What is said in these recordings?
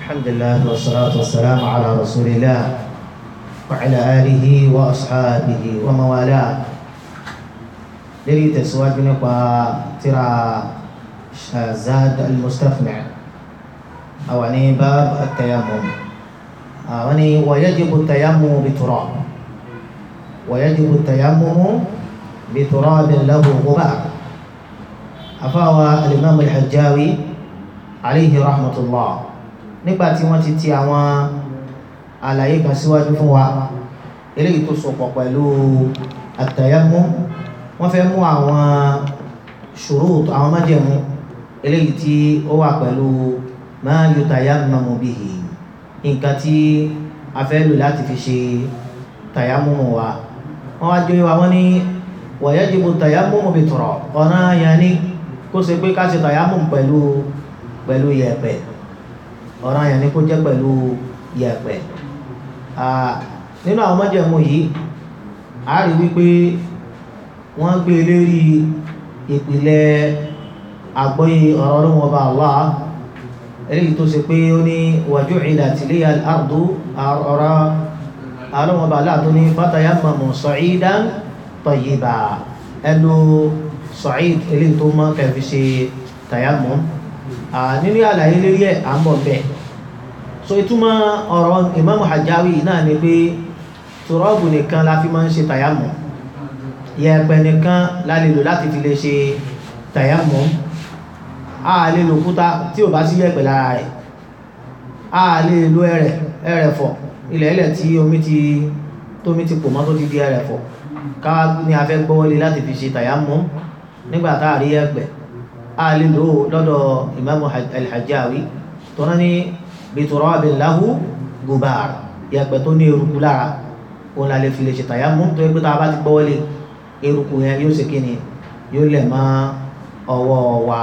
الحمد لله والصلاة والسلام على رسول الله وعلى آله وأصحابه ومن والاه للي تسواد نقوى ترى زاد المستقنع أو يعني باب التيمم يعني ويجب التيمم بتراب ويجب التيمم بتراب له غبار أفاوى الإمام الحجاوي عليه رحمة الله nígbà tí wọ́n ti ti àwọn àlàyé kan síwájú fún wa eléyìí tó sopọ̀ pẹ̀lú àtàyámú wọ́n fẹ́ mú àwọn ṣùrúùtù àwọn májẹ̀mú eléyìí tí ó wà pẹ̀lú ma yutayammamu bihi nǹkan tí a fẹ́ lò láti fi ṣe tàyámúmù wa wọ́n wá jẹ́ wa wọ́n ní wa yajibu tàyámúmù bi turab ọ̀nà yẹn ní kó ṣe pé ká ṣe tàyámúmù pẹ̀lú pẹ̀lú yẹ̀pẹ̀ ọ̀ràn yẹn ni kó jẹ́ pẹ̀lú yẹ̀pẹ̀ nínú àwọn májẹ̀mú yìí a rí wípé wọ́n gbé lérí ìpìlẹ̀ àgbọ́yé ọ̀rọ̀ ọlọ́run ọba Allah eléyìí tó ṣe pé ó ní waju'ilat liya al-ardu ọ̀rọ̀ ọlọ́run ọba Allah tó ní fatayammamu sa'idan tayyiba ẹnu sa'id eléyìí tó mọ́ kẹfì ṣe tayammum nínú àlàyé lérí ẹ̀ à ń bọ̀ bẹ́ẹ̀ so ìtumọ̀ ọ̀rọ̀ Imam Hajjawi náà ni pé tùrọ́ọ̀bù nìkan la fi máa ń ṣe tàyámù yẹ̀pẹ̀ nìkan la lè lò láti fi lè ṣe tàyámù a lè lò kúta tí ò bá sí yẹ̀pẹ̀ lára rẹ̀ a lè lo ẹrẹ̀ ẹrẹ̀fọ̀ ilẹ̀ ilẹ̀ tí omi ti tómi ti pò mọ́ tó ti di ẹrẹ̀fọ̀ ká ní a fẹ́ gbọ́wọ́lé láti fi ṣe tàyámù nígbà tá a rí yẹ̀pẹ̀ a lè lò lọ́dọ̀ imamu al-hajjawi tó náà ní biturabin lahu gubar yàgbẹ́ tó ní eruku lára òun la lè fi lè ṣe tayammum tó yẹ pé tá a bá ti gbọ́wọ́lé eruku yẹn yóò ṣe kíni yóò lẹ̀ mọ́ ọwọ́ wa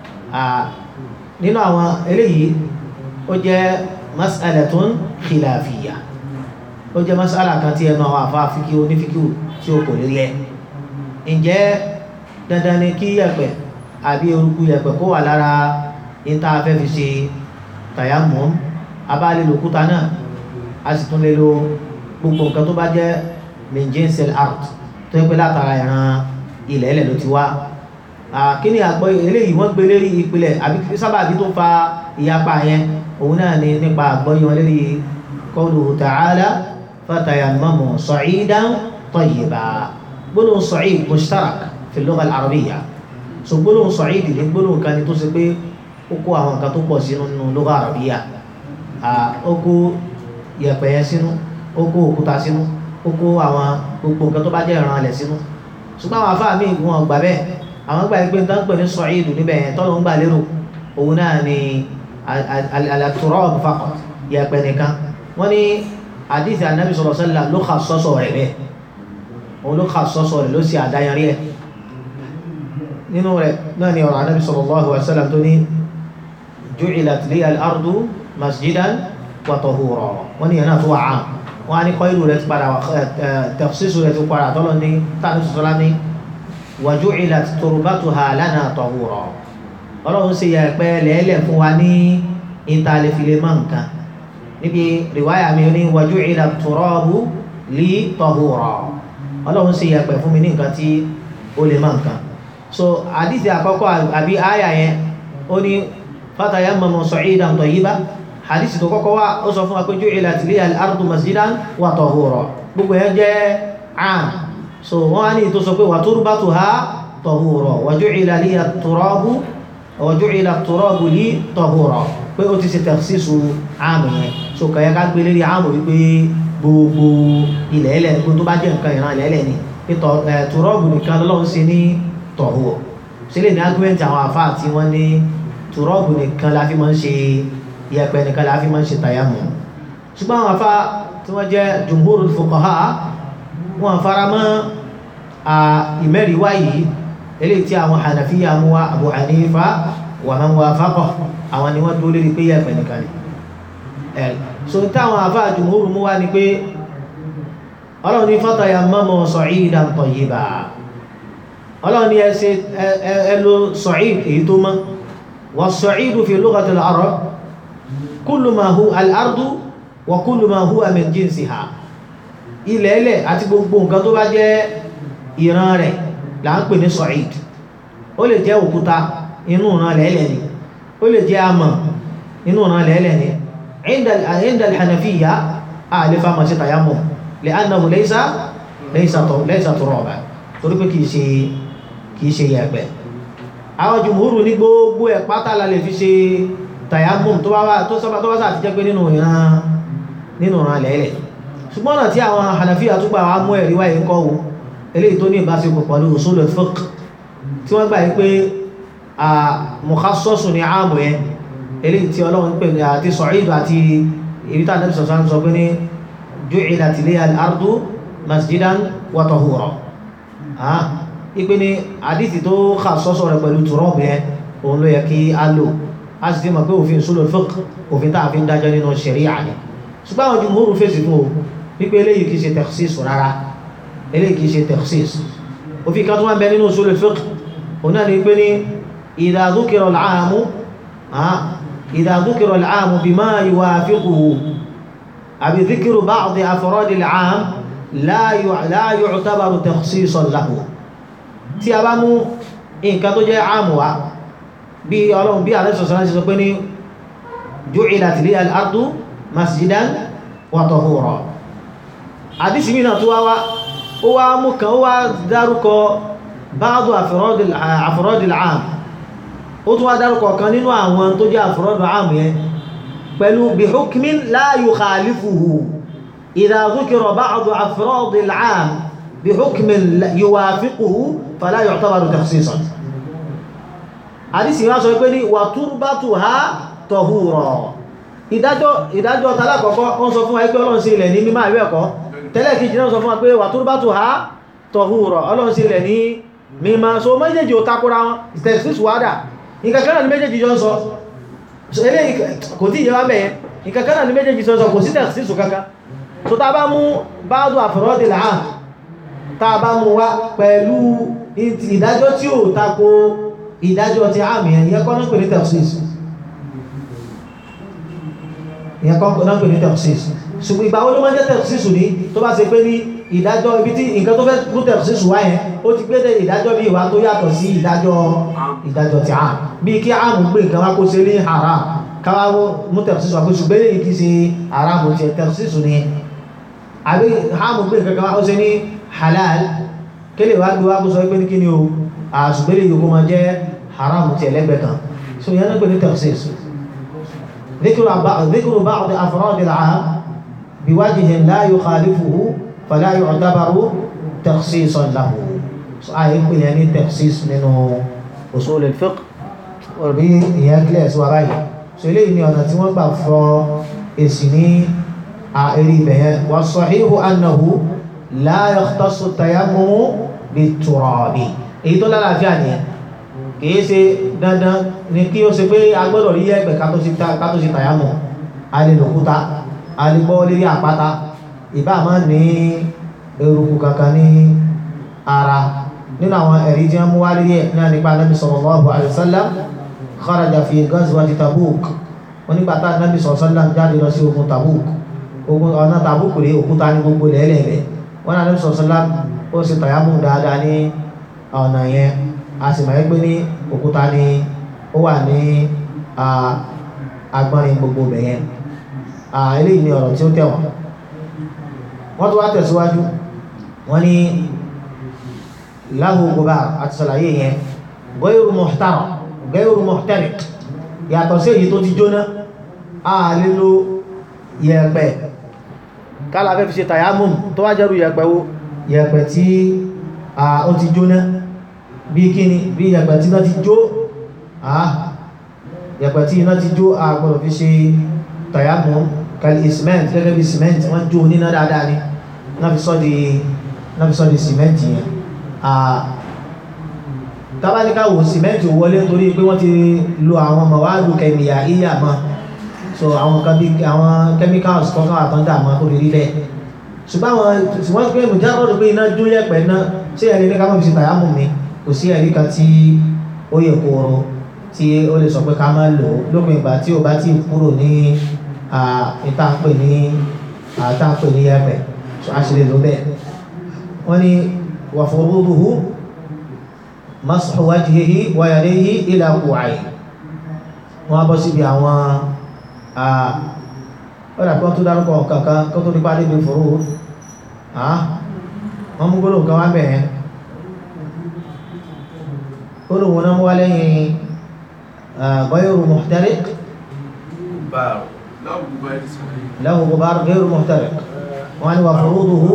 nínú àwọn eléyìí ó jẹ́ mas'alatun khilafiyya ó jẹ́ mas'ala kan tí ẹnu àwọn àfa fíkí onífíkí tí ó kò lè yẹ ǹjẹ́ dandan ni kí yàgbẹ́ àbí orúkú yẹ̀pẹ̀ kó wà lára níta fẹ́ fi ṣe tayammum abá lè lo kúta náà a sì tún lè lo gbogbo nǹkan tó bá jẹ́ min jinsil art tó yẹ pé látara ìran ilẹ̀ ilẹ̀ ló ti wá kí ni àgbọ̀ eléyìí wọ́n gbé lérí ìpìlẹ̀ àbí sábàbí tó fa ìyapa yẹn òun náà ni nípa àgbọ̀yé wọn lérí qawluhu ta'ala fatayammamu sa'idan tayyiba gbólóhùn sa'id mushtarak fi al-lugha al-arabiyya so gbólóhùn sọ̀ídì ní gbólóhùn kan ni tó ṣe pé ó kó àwọn nǹkan tó pọ̀ sínú nínú lugha àràbíyà ó kó yẹ̀pẹ̀ yẹn sínú ó kó òkúta sínú ó kó àwọn gbogbo nǹkan tó bá jẹ́ ìran alẹ̀ sínú ṣùgbọ́n àwọn afáàmì ìgbìmọ̀ ọgbà bẹ́ẹ̀ àwọn gbà pé nǹkan pè ní sọ̀ídì níbẹ̀ yẹn tọ́lọ́ ń gbà lérò òun náà ni al-turab faqat yẹ̀pẹ̀ nìkan wọ́n ní hadith anabi sallallahu alaihi wasallam ló kà sọ́sọ̀ rẹ̀ bẹ́ẹ̀ òun ló kà sọ́sọ̀ rẹ̀ ló sì àdáyanrí ẹ̀ nínú rẹ̀ náà ni ọ̀rọ̀ anábi sallallahu alaihi wasallam tó ní ju'ilat liya al-ardu masjidan wa tahura wọ́n ni yẹn náà tó wà án wọ́n á ní kọ́ ìlú rẹ̀ ti padà tafsisu rẹ̀ ti padà tọ́lọ ní tàbí sọ́lá ní wa ju'ilat turbatuha lana tahura ọlọ́run sì yẹ pẹ́ lẹ́lẹ̀ fún wa ní ìtàlẹ́filẹ̀ mọ́ nǹkan níbi riwaya mi ní wa ju'ilat turabu li tahura ọlọ́run sì yẹ pẹ́ fún mi ní nǹkan tí ó lè mọ́ nǹkan so hadithi àkọ́kọ́ àbí àyà yẹn ó ní fatayammamu sa'idan tayyiba hadithi tó kọ́kọ́ wá ó sọ fún wa pé ju'ilat liya al-ardu masjidan wa tahura gbogbo yẹn jẹ́ àm so wọ́n á ní tó sọ pé wa turbatuha tahura wa ju'ila liya at-turabu wa ju'ila at-turabu li tahura pé ó ti ṣe takhsisu àmì yẹn so kàyẹ ká gbé lérí àmì wípé gbogbo ilẹ̀ ilẹ̀ gbogbo tó bá jẹ́ nǹkan ìran ilẹ̀ ilẹ̀ ni pé turabu nìkan lọ́lọ́run ṣe ní tọ̀húwọ̀ sílẹ̀ ní argument àwọn àfá àti wọ́n ní tùrọ́ọ̀bù nìkan la fi máa ń ṣe yẹ̀pẹ̀ nìkan la fi máa ń ṣe tàyàmù ṣùgbọ́n àwọn àfá tí wọ́n jẹ́ jumhurul fuqaha wọ́n fara mọ́ ìmẹ́rìíwá yìí eléyìí tí àwọn hànàfíyà mú wa Abu Hanifa wa man wafaqa àwọn ni wọ́n dúró lérí pé yẹ̀pẹ̀ nìkan ni ẹ̀ so táwọn àfá jumhur mú wa ni pé ọlọ́run ní fatayammamu sa'idan tayyiba ọlọ́run ni ẹ ṣe ẹ lo sọ̀íd èyí tó mọ́ wà sọ̀ídù fi lughatil arab kullu ma hu al-ardu wa kullu ma huwa min jinsiha ilẹ̀ ilẹ̀ àti gbogbo nǹkan tó bá jẹ́ ìran rẹ̀ là ń pè ní sa'id ó lè jẹ́ òkúta inú ìran lẹ́lẹ̀ ni ó lè jẹ́ amọ̀ inú ìran lẹ́lẹ̀ ni inda al-hanafiyya a lè fa mọ̀ sí tayammum li'annahu laysa laysa turaba torí pé kìí ṣe kìí ṣe yẹ̀pẹ̀ àwọn jùmúrù ní gbogbo ẹ̀ pátá la lè fi ṣe tayammum tó bá wà tó sábà tó bá sáà ti jẹ́ pé nínú ìran nínú ìran lẹ́lẹ̀ ṣùgbọ́n náà tí àwọn hanafiya tó gbà wá mú ẹ̀rí wáyé ń kọ́ wo eléyìí tó ní ìbáṣepọ̀ pẹ̀lú usul al-fiqh tí wọ́n gbà yí pé mukhassasun ní ààmù yẹn eléyìí tí ọlọ́run pè ní àti sọ̀ídù àti ibi tá àdébìsọ̀ sọ sọ pé ní ju'ilat liya al-ardu masjidan wa tahura ipe ní àdìsí tó kà sọ́sọ̀ rẹ̀ pẹ̀lú tùrọ́ọ̀bù yẹn òun ló yẹ kí á lò a sì ti mọ̀ pé òfin usul al-fiqh òfin tá a fi ń dájọ́ nínú ṣẹ̀ríà ni ṣùgbọ́n àwọn jùmúrù fèsì fún o wípé eléyìí kìí ṣe takhsis rárá eléyìí kìí ṣe takhsis òfin kan tó wá ń bẹ nínú usul al-fiqh òun náà ni pé ní idha dhukira al-'amu idha dhukira al-'amu bima yuwafiquhu àbí dhikru ba'di afradi al-'am la yu'tabaru takhsisan lahu tí a bá mú nǹkan tó jẹ́ àmù wa bí ọlọ́run bí àlẹ́ sọ̀sọ̀ láti sọ pé ní ju'ilat liya al-ardu masjidan wa tahura àdísì mìíràn tó wá ó wá mú kan ó wá dárúkọ ba'du afradil 'am ó tún wá dárúkọ kan nínú àwọn tó jẹ́ afradil 'am yẹn pẹ̀lú bi hukmin la yukhalifuhu idha dhukira ba'du afradil 'am bi hukmin yuwafiquhu fala yu'tabaru takhsisan àdísì wá sọ pé ní wa turbatuha tahura ìdájọ́ ìdájọ́ tàlákọ̀ọ́kọ́ wọ́n sọ fún wa pé ọlọ́run sí ilẹ̀ ní mímọ̀ ìwé ẹ̀kọ́ tẹ́lẹ̀ kejì náà sọ fún wa pé wà tó bá tó ha tọ̀húrọ̀ ọlọ́run sí ilẹ̀ ní mímọ̀ so méjèèjì ò takora wọn ìtẹ̀síṣù wádà ìkàkánà ní méjèèjì jọ ń sọ ilé kò tí ìjọba mẹ́yẹn ìkàkánà ní méjèèjì jọ ń sọ kò sí tẹ̀síṣù kankan so ta bá mú báàdù àfọ̀rọ́dì làá ta bá mú wa pẹ̀lú ìdájọ́ tí ò tako ìdájọ́ ti àmì ẹ̀yẹ kọ́ náà pè ní tẹ̀síṣù ìyẹn kọ́ náà pè ní tẹ̀síṣù ṣùgbọ́n ìgbà wo ló máa ń jẹ́ tẹ̀síṣù ní tó bá ṣe pé ní ìdájọ́ ibi tí nǹkan tó fẹ́ mú tẹ̀síṣù wá yẹn ó ti gbé ìdájọ́ bí ìwà tó yàtọ̀ sí ìdájọ́ ìdájọ́ ti àm bí kí àmù gbé nǹkan wá kó ṣe ní haram káwá mú tẹ̀síṣù wá pé ṣùgbọ́n èyí kì í ṣe haram ti tẹ̀síṣù ni àbí àmù gbé nǹkan wá ó ṣe ní halal kéle wá gbé wá kó sọ pé ní kí ni o àṣùgbọ́n èyí kó máa jẹ́ haram ti ẹlẹ́gbẹ̀ẹ́ kan so ìyẹn náà pè ní tẹ̀síṣù ذكر ذكر بعض أفراد العام بوجه لا يخالفه فلا يعتبر تخصيصا له آية يعني تخصيص من أصول الفقه وبي يكلس وراي سيلي ni ọ̀nà tí wọ́n gbà fọ èsì ní àìrí ibẹ̀yẹn والصحيح أنه لا يختص التيمم بالتراب èyí tó lálàáfíà nìyẹn kìí ṣe dandan ni kí ó ṣe pé agbọ́dọ̀ rí ẹgbẹ̀ ká tó ṣe tàyámọ̀ a lè lòkúta a lè gbọ́ lérí àpáta ìbá máa ní eruku kankan ní ara nínú àwọn ẹ̀rí tí wọ́n mú wá lérí ẹ̀ náà nípa Nabi sallallahu alaihi wasallam kharaja fi ghazwati Tabuk wọ́n nígbà tá Nabi sallallahu alaihi wasallam jáde lọ sí ogun Tabuk ogun ọ̀nà Tabuk rèé òkúta ní gbogbo lẹ́lẹ́rẹ́ wọ́n náà Nabi sallallahu alaihi wasallam ó ṣe tàyámọ̀ dáadáa ní ọ̀nà yẹn a sì máa ń gbé ní òkúta ní ó wà ní agbọ́nrin gbogbo bẹ̀yẹn eléyìí ni ọ̀rọ̀ tí ó tẹ̀wọ̀n wọ́n tó wá tẹ̀síwájú wọ́n ní lahu gubar àti sàlàyé yẹn gairu muhtara gairu muhtariq yàtọ̀ sí èyí tó ti jóná a lè lo yẹ̀pẹ̀ kálá fẹ́ fi ṣe tayammum tó wá jẹ́rù yẹ̀pẹ̀ wo yẹ̀pẹ̀ tí ó ti jóná bí kíni bí yẹ̀pẹ̀ tí iná ti jó àá yẹ̀pẹ̀ tí iná ti jó àgbọ̀rọ̀ fi ṣe tayammum kàlì cement gẹ́gẹ́ bí cement wọ́n jó níná dáadáa ni náà fi sọ́ di náà fi sọ́ di cement yẹn tábáníká wò cement wọlé torí pé wọ́n ti lo àwọn mọ̀wáàlù kẹmíyà ìyà mọ́ so àwọn kan bí àwọn chemicals kọ́kọ́ àtọ́ndà mọ́ tó lè rí bẹ́ẹ̀ ṣùgbọ́n àwọn ṣùgbọ́n pé mùjábọ̀dù pé iná jó yẹ̀pẹ̀ náà ṣé ẹni ní ká mọ̀ fi ṣe tayammum mi kò sí ẹ̀rí kan tí ó yẹ kóró tí ó lè sọ pé ká má lò ó lópin ìgbà tí ó bá ti kúrò ní ìtànpè ní àtànpè ní ẹ̀pẹ̀ so a ṣe lè lò bẹ́ẹ̀ wọ́n ní wà furuduhu mashu wajhihi wa yadayhi ila ku'ayhi wọ́n á bọ́ síbi àwọn ọ̀dà kan tó dárúkọ kankan kó tó nípa níbi fòrò wọ́n mú gbólóhùn kan wá bẹ̀rẹ̀ gbólóhùn náà wá lẹ́yìn ghayru muhtariq lahu ghubar ghayru muhtariq wọ́n ní wa furuduhu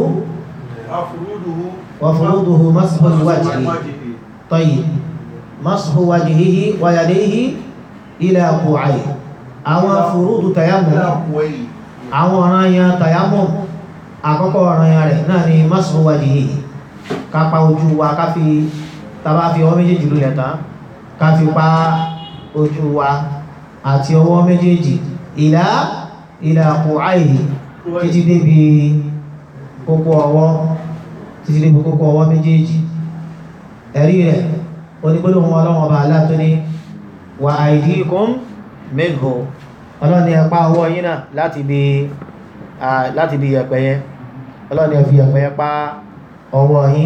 wa furuduhu mashu wajhi tayyib mashu wajhihi wa yadayhi ila ku'ayhi àwọn furudu tayammum àwọn ọ̀ràn yan tayammum àkọ́kọ́ ọ̀ràn yan rẹ̀ náà ni mashu wajhihi kápa ojú wa ká fi tàbá fi ọwọ́ méjèèjì lulẹ̀ tán ká fi pa ojú wa àti ọwọ́ méjèèjì ila ila ku'ayhi títí débi kókó ọwọ́ títí débi kókó ọwọ́ méjèèjì ẹ̀rí rẹ̀ onígbólóhùn ọlọ́wọ́n ọba aláàtọ́ ní wa aydikum minhu ọlọ́ni ẹ̀pá ọwọ́ yín náà láti bí láti bí yẹ̀pẹ̀ yẹn ọlọ́ni ẹ̀fì yẹ̀pẹ̀ yẹn pa ọwọ́ yín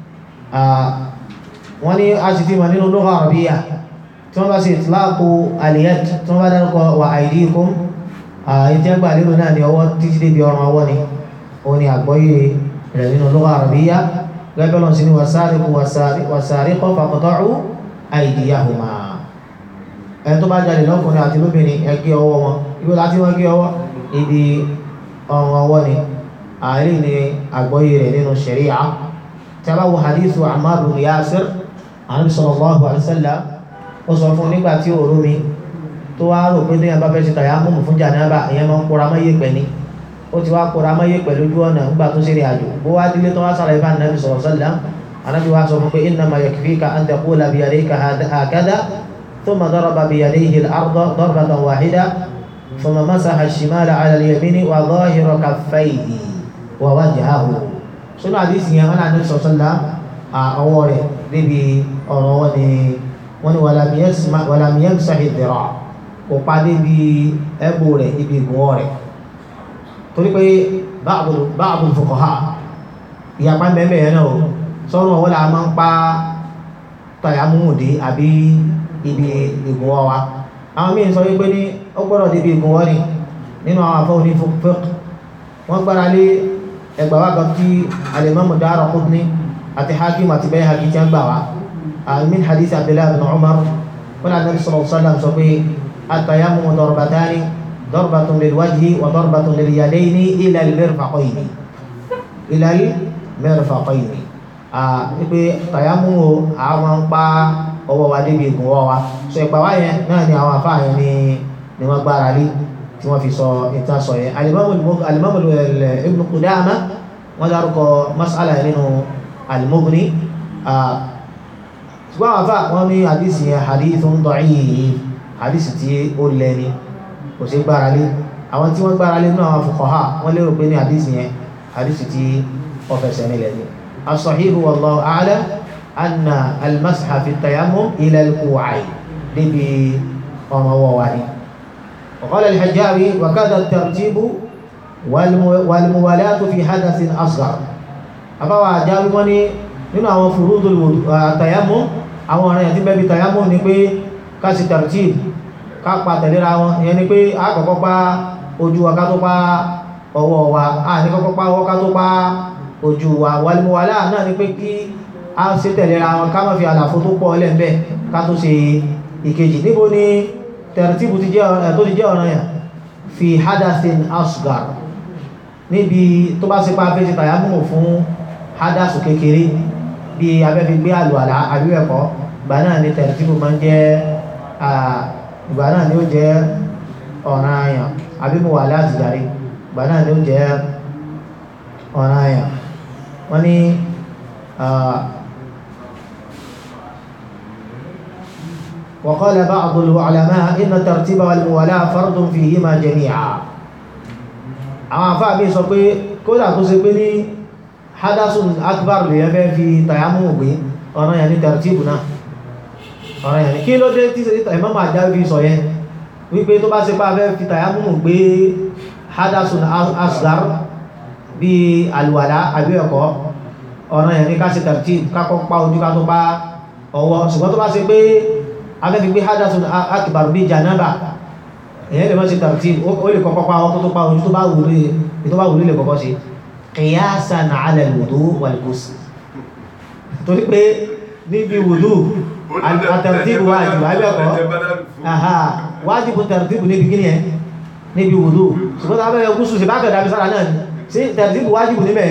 wọ́n ní a sì ti mọ̀ nínú lugha arabiyya tí wọ́n bá sì itlaqu al-yad tí wọ́n bá dárúkọ wa aydikum ìjẹ́gbà nínú náà ni ọwọ́ títí débi ọrùn ọwọ́ ni ó ní àgbọ́yé rẹ̀ nínú lugha arabiyya gẹ́gẹ́ lọ́n sí ni wasariqu wasariqu faqta'u aydiyahuma ẹni tó bá jáde lọ́kùnrin àti lóbìnrin ẹgbẹ́ ọwọ́ wọn ibi láti wọ́n gé ọwọ́ ibi ọrùn ọwọ́ ni àárín ni àgbọ́yé rẹ̀ nínú ṣẹ̀ríà tí a bá wo hadithu Ammar bin Yasir Ànábì sallallahu alaihi wasallam ó sọ fún nígbà tí òru mi tó wá rò pé téèyàn bá fẹ́ ṣe tayammum fún jànábà ìyẹn máa ń kóra mọ́ yẹ̀pẹ̀ ni ó ti wá kóra mọ́ yẹ̀pẹ̀ lójú ọ̀nà nígbà tó ṣe ìrìn àjò bó wá délé tó wá sàlàyé fún Ànábì sallallahu alaihi wasallam Ànábì wá sọ fún pé innama yakfika an taqula biyadayka hakadha ثم ضرب بيديه الأرض ضربة واحدة ثم مسح الشمال على اليمين وظاهر كفيه ووجهه sínú àdísì yẹn wọn àní sọ̀sọ́lá ọwọ́ rẹ̀ níbi ọ̀rọ̀ wọn ni wọ́n ni wàlàmíyàn sàhìdìrà kò pa débi ẹ̀bù rẹ̀ ibi ìgbọ̀n rẹ̀ torí pé báàbù fuqaha ìyapa mẹ́mẹ́ yẹn náà sọ́run ọwọ́ la máa ń pa tàyàmúmùdé àbí ibi ìgùnwọ́ wa àwọn míì sọ wípé ní ó gbọ́dọ̀ débi ìgùnwọ́ ni nínú àwọn afọ́ oní fiqh wọ́n gbára lé ẹgbàá wa kan tí al-Imam Daraqutni àti Hakim àti Bayhaqi tí wọ́n gbà wá min hadith Abdullah ibn Umar wọn náà Nabi sallallahu alaihi wasallam sọ pé at-tayammumu darbatani darbatun lil-wajhi wa darbatun lil-yadayni ila al-mirfaqayni ila al-mirfaqayni wípé tayammumu àwọn ń pa ọwọ́ wa débi ìgùnwọ́ wa so ìgbà wá yẹn náà ni àwọn àfáà yẹn ni ni wọ́n gbára lé tí wọ́n fi sọ ìtàn sọ yẹn alimami ibn Qudama wọ́n dárúkọ masala yẹn nínú al-Mughni ṣùgbọ́n àwọn àfáà wọ́n ní hadisi yẹn hadithun da'if hadisi tí ó lẹ́ni kò sí gbára lé àwọn tí wọ́n gbára lé nínú àwọn fuqaha wọ́n lérò pé ní hadisi yẹn hadisi tí ó fẹsẹ̀ nílẹ̀ ni as-sahihu wallahu a'lam أن المسح في التيمم إلى الكوعين لبي وموالي وقال الحجاوي وكذا الترتيب والموالاة في حدث أصغر أفوى حجاوي وني nínú àwọn furudul tayammum àwọn ọ̀ràn yẹn tí bẹ́ẹ̀ bí tayammum ni pé ká sì tartib ká pa tẹ̀léra wọn ìyẹn ni pé a kọ́kọ́ pa ojú wa ká tó pa ọwọ́ wa a ní kọ́kọ́ pa ọwọ́ ká tó pa ojú wa wal muwala náà ni pé kí a ṣe tẹ̀lera wọn ká má fi àlàfo tó pọ̀ lẹ́m̀bẹ̀ ká tó ṣe ìkejì níbo ni tẹ̀rẹ̀tìbù tó ti jẹ́ ọ̀ràn yà fi hadathin asgar níbi tó bá ṣe pa afẹ́ ṣe tàyámù fún hadasu kékeré bí abẹ́ fi gbé àlùwàlá àbíwẹ̀kọ́ ìgbà náà ni tẹ̀rẹ̀tìbù máa ń jẹ́ ìgbà náà ni ó jẹ́ ọ̀ràn yà àbímọ̀ wà láti jàre ìgbà náà ni ó jẹ́ ọ̀ràn yà wọ́n ní وقال بعض العلماء إن الترتيب والموالاة فرض فيهما جميعا àwọn àfáà bí sọ pé kódà kó ṣe pé ní hadasun akbar lè yẹn fẹ́ fi tayamu gbé ọ̀nà yẹn ní tartibu náà ọ̀rọ̀ yẹn ni kí ló dé tí Imam Al-Jawi sọ yẹn wípé tó bá ṣe pé a fẹ́ fi tayammum gbé hadasun asgar bí alùwàlá àbí ẹ̀kọ́ ọ̀rọ̀ yẹn ni ká ṣe tartib kákọ́ pa ojú ká tó pa ọwọ́ ṣùgbọ́n tó bá ṣe pé a fẹ́ fi gbé hadasun akbar bí janaba èyàn lè mọ́ sí tartib ó lè kọ́kọ́ pa ọkọ́ tó pa ojú tó bá wùlé tó bá wùlé lè kọ́kọ́ sí qiyasan ala al-wudu wal-ghusl torí pé níbi wùdú àtàrtíbù wájìbù abẹ́ẹ̀kọ́ wájìbù tàrtíbù níbi gíní ẹ níbi wùdú ṣùgbọ́n abẹ́ẹ̀ gúúsù sí bákẹ̀ dábí sára náà sí tàrtíbù wájìbù níbẹ̀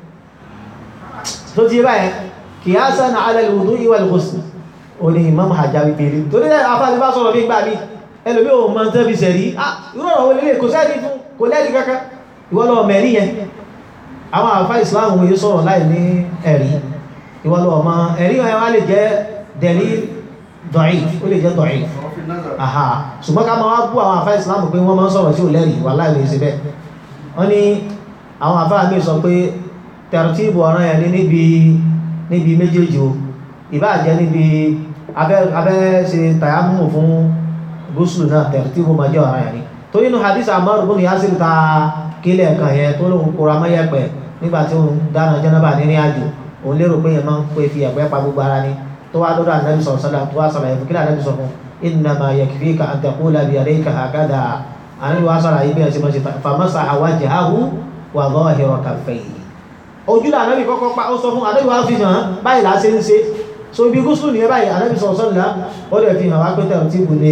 tó ti báyẹ̀ qiyasan ala al-wudu wal-ghusl ó ní Imam Al-Jawi bèèrè torí afáàlì bá sọ̀rọ̀ bí gbà mí ẹlòmí ò mọ̀ tẹ́ fi sẹ̀rí irú ọ̀rọ̀ wọlé kò sẹ́rí fún kò lẹ́rí kankan ìwọ́lọ́ mẹ́rí yẹn àwọn àfá Islam wòye sọ̀rọ̀ láì ní ẹ̀rí ìwọ́lọ́ ọmọ ẹ̀rí wọn wá lè jẹ́ dẹ̀rí dọ̀í ó lè jẹ́ dọ̀í àhà ṣùgbọ́n ká máa wá bú àwọn àfá Islam pé wọ́n máa ń sọ̀rọ̀ tí ò lẹ́rí wà láì lè ṣe bẹ́ẹ̀ wọ́n ní àwọn àfá mi sọ pé tẹ̀rọ̀tìbù ọ̀ràn yẹn ní níbi níbi méjèèjì o ìbá jẹ́ níbi abẹ́ ṣe tàyámù fún gúúsùlù náà tẹ̀rẹ̀tìbù máa jẹ́ ọ̀ràn yẹn ni tó nínú hadith Ammar ibn Yasir ta kílẹ̀ kan yẹn tó lóun kóra mọ́yẹ̀pẹ̀ nígbà tí òun dáná jẹ́nàbà nínú àjò òun lérò pé yẹn máa ń pè fi ẹ̀pẹ́ pa gbogbo ara ni tó wá dọ́dọ̀ ànábì sọ̀rọ̀ sọ́dà tó wá sọ̀rọ̀ ẹ̀fọ́ kílẹ̀ ànábì sọ fún innama yakfika an taqula bi yadayka hakadha ànábì wá sọ̀rọ̀ ayé bí ẹ̀ ṣe máa ṣe famasaha wajhahu wa dhahira kaffayhi ojú là ànábì kọ́kọ́ pa ó sọ fún ànábì wá fi hàn báyìí là á ṣe ń ṣe so ibi gúúsùlù nìyẹn báyìí ànábì sọ̀rọ̀ sọ́dà ó dẹ̀ fi hàn wá pé tẹ̀rọ̀tìbù ni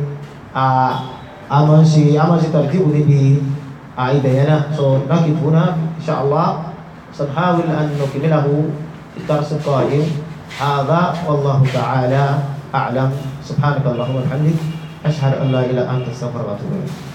a máa ń ṣe a máa ń ṣe tẹ̀rọ̀tìbù níbi ibẹ̀ yẹn náà so lákì fún náà insha Allah سنحاول أن نكمله في الدرس القادم هذا والله تعالى أعلم سبحانك اللهم وبحمدك أشهد أن لا إله إلا أنت استغفرك وأتوب إليك